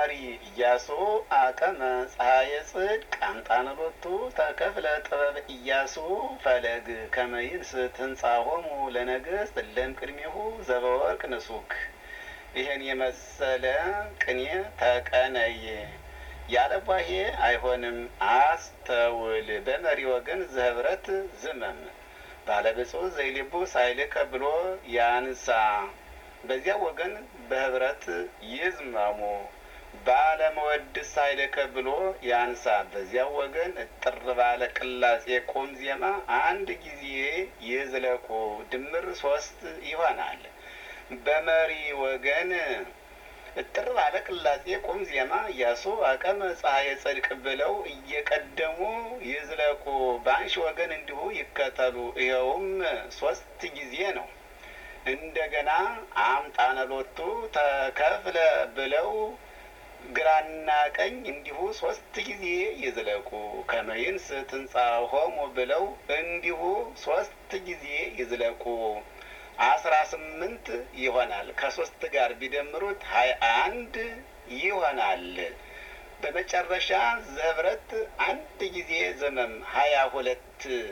መሪ ኢያሱ አቀመ ፀሐየ ጽድቅ አምጣነሎቱ ተከፍለ ጥበብ ኢያሱ ፈለግ ከመይንስት ህንጻሆሙ ለነገሥት እለን ቅድሜሁ ዘበወርቅ ንሱክ። ይህን የመሰለ ቅኔ ተቀነየ ያለ ቧሄ አይሆንም። አስተውል በመሪ ወገን ዘህብረት ዝመም ባለብፁዕ ዘይልቡ ሳይልከ ብሎ ያንሳ በዚያ ወገን በህብረት ይዝመሙ። ባለመወድስ ሳይልከ ብሎ ያንሳ በዚያ ወገን እጥር ባለ ቅላጼ ቁም ዜማ አንድ ጊዜ ይዝለቁ ድምር ሶስት ይሆናል። በመሪ ወገን እጥር ባለ ቅላጼ ቁም ዜማ ኢያሱ አቀመ ፀሐየ ጽድቅ ብለው እየቀደሙ ይዝለቁ። በአንሺ ወገን እንዲሁ ይከተሉ። ይኸውም ሶስት ጊዜ ነው። እንደገና አምጣነሎቱ ተከፍለ ብለው ግራና ቀኝ እንዲሁ ሶስት ጊዜ ይዝለቁ። ከመይንስ ትንሣሆሙ ብለው እንዲሁ ሶስት ጊዜ ይዝለቁ። አስራ ስምንት ይሆናል። ከሶስት ጋር ቢደምሩት ሀያ አንድ ይሆናል። በመጨረሻ ዘህብረት አንድ ጊዜ ዘመም ሀያ ሁለት